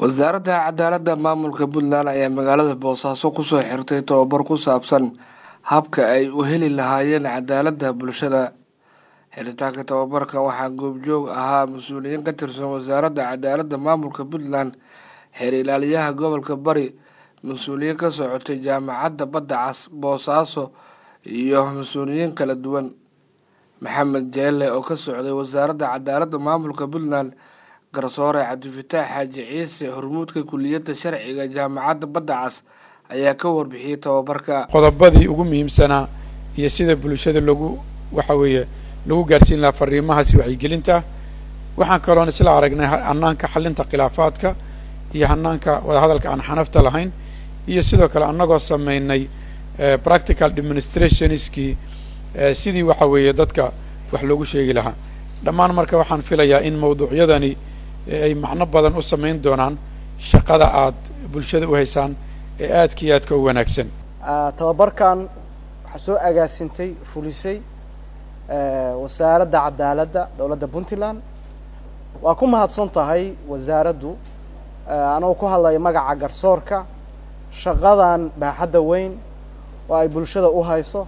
wasaaradda cadaaladda maamulka puntland ayaa magaalada boosaaso kusoo xirtay tobabar ku saabsan habka ay u heli lahaayeen cadaaladda bulshada xiritaanka tobabarka waxaa goobjoog ahaa mas-uuliyiin ka tirsan wasaaradda cadaaladda maamulka puntland xeer ilaaliyaha gobolka bari mas-uuliyiin ka socotay jaamacadda badda cas boosaaso iyo mas-uuliyiin kala duwan maxamed jeelle oo ka socday wasaaradda cadaaladda maamulka puntland garsoore cabdifataax xaaji ciise hormuudka kuliyadda sharciga jaamacadda badda cas ayaa ka warbixiyey tobabarka qodobadii ugu muhiimsanaa iyo sida bulshada lagu waxa weeye lagu gaarsiin lahaa fariimahaasi waxyigelinta waxaan kaloon isla aragnay hanaanka xalinta khilaafaadka iyo hanaanka wadahadalka aan xanafta lahayn iyo sidoo kale annagoo sameynay practical demonstrationskii sidii waxa weeye dadka wax loogu sheegi lahaa dhammaan marka waxaan filayaa in mawduucyadani ay macno badan u samayn doonaan shaqada aad bulshada u haysaan ee aadka iyo aadka u wanaagsan tababarkan waxaa soo agaasintay fulisay wasaaradda cadaaladda dowladda puntland waa ku mahadsan tahay wasaaraddu anagoo ku hadlaya magaca garsoorka shaqadan baaxadda weyn oo ay bulshada u hayso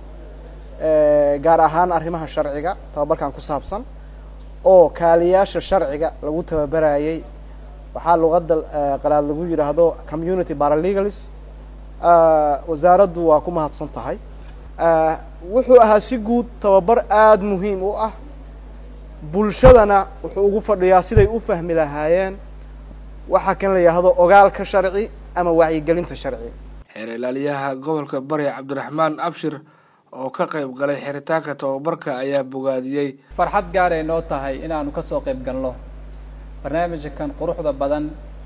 gaar ahaan arrimaha sharciga tababarkan ku saabsan oo kaaliyaasha sharciga lagu tababarayay waxaa luqadda qalaad lagu yidhaahdo community paralegalis wasaaraddu waa ku mahadsan tahay wuxuu ahaa si guud tababar aada muhiim u ah bulshadana wuxuu ugu fadhiyaa siday u fahmi lahaayeen waxaa kan la yidhaahdo ogaalka sharci ama wacyigelinta sharci xeer ilaaliyaha gobolka bari cabdiraxmaan abshir oo ka qayb galay xiritaanka tababarka ayaa bogaadiyey farxad gaaray noo tahay inaanu ka soo qayb galno barnaamijkan quruxda badan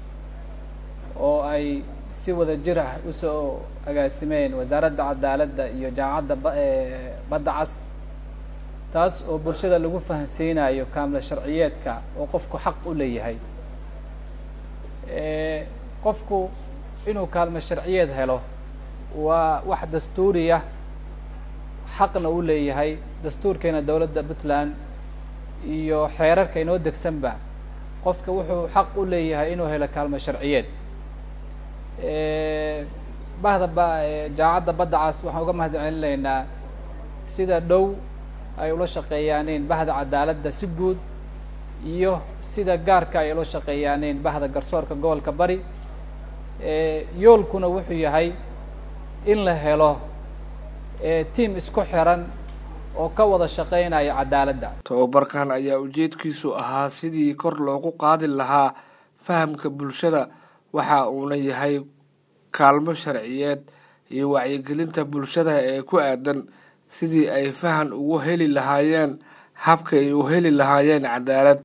oo ay si wada jir ah usoo agaasimeen wasaaradda cadaaladda iyo jaamacadda badda cas taas oo bulshada lagu fahansiinayo kaamla sharciyeedka oo qofku xaq u leeyahay qofku inuu kaalmo sharciyeed helo waa wax dastuuriya xaqna u leeyahay dastuurkeena dowladda puntland iyo xeerarka inoo degsanba qofka wuxuu xaq u leeyahay inuu helo kaalmo sharciyeed bahda ba jaamacadda badda cas waxaan uga mahad celinaynaa sida dhow ay ula shaqeeyaaneen bahda cadaaladda si guud iyo sida gaarka ay ula shaqeeyaaneen bahda garsoorka gobolka bari yoolkuna wuxuu yahay in la helo tiam isku xiran oo ka wada shaqeynaya cadaaladda tobabarkan ayaa ujeedkiisu ahaa sidii kor loogu qaadi lahaa fahamka bulshada waxa uuna yahay kaalmo sharciyeed iyo wacyigelinta bulshada ee ku aadan sidii ay fahan ugu heli lahaayeen habka ay u heli lahaayeen cadaalad